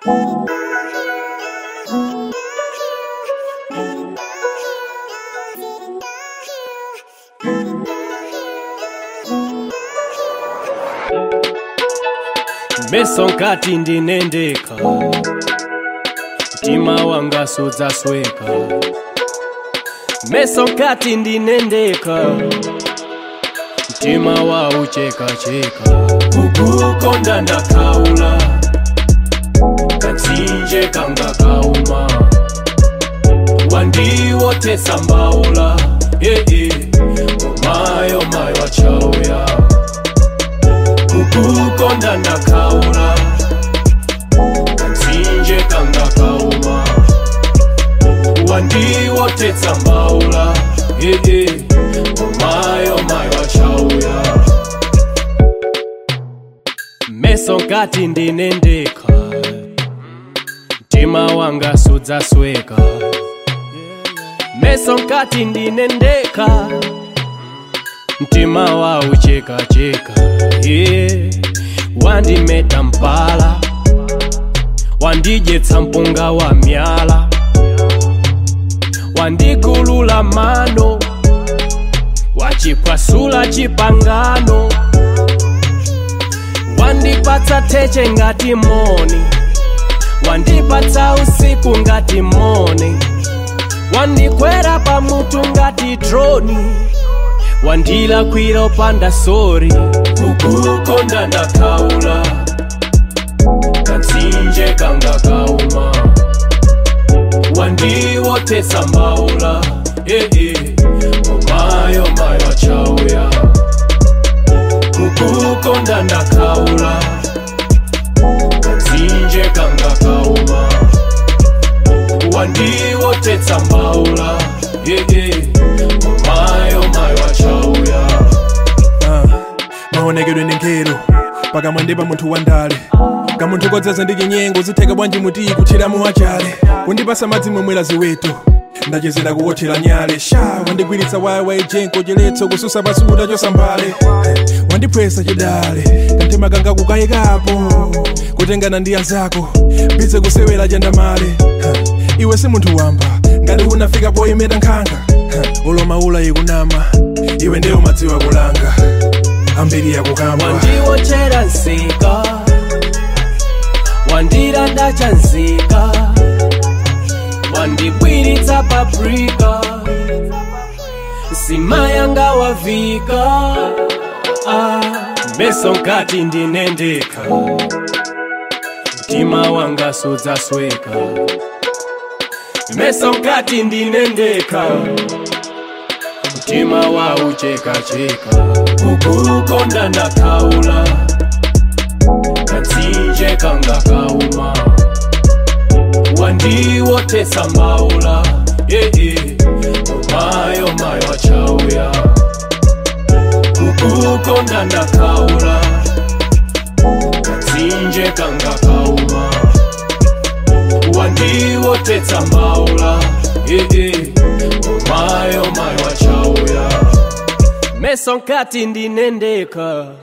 meso nkati ndinendeka mtima wanga sudzasweka meso nkati ndinendeka mtima wauchekacheka kukukonda ndakaula katsinje kanga kauma wandiwotesa mbaula yeye omayo mayo wachauya kukukonda ndakaula katsinje kanga kauma wandiwotesa mbaula yeye omayo mayo wachauya meso nkati ndinendeka mtima wanga sudzasweka meso nkati ndinendeka mtima wauchekacheka yeah. wandimeta mpala wandijetsa mpunga wa myala wandigulula mano wachipwasula chipangano wandipatsa teche ngati moni wandipatsa usiku ngati moni wandikwera pamutu ngati droni wandilakwira upanda sori kukukonda ndakaula katsinje kanga kauma wandiwotesa mbaula yeye omayo mayo achauya kukukonda ndakaula katsinje kanga kauma wandiwotesa mbaula yeye omayo mayo achauya Ah, maonekedwe ndi nkhero pakamwa ndi pa munthu wandale kamunthu kodzaza ndi chinyengo zitheka bwanji muti kuthiramu wachale kundipasa madzi momwera ziweto ndachezera kuwothera nyale sha wandigwiritsa wayawa ijenko chiletso kususa pasuta chosambale wandiphwesa chidale kanthema kanga kukayikapo kutengana ndi anzako bize kusewera chandamale Ha, iwe si munthu wamba ngati unafika poyimeta nkhanga Ha, ulomaula ikunama iwe ndiyo madziwa kulanga ambiri yakukamba wandiwochera nzika wandiranda cha nzika wandibwiritsa paprika nsima yanga wavika ah, meso nkati ndinendeka mtima wanga sudzasweka meso nkati ndinendeka mtima wauchekacheka kukukonda ndakaula katsinje kanga kauma wandiwotesa mbaula yeye omayo mayo achauya kukukonda ndakaula katsinje kanga kauma wandiwotesa mbaula yeye omayo mayo achauya meso nkati ndinendeka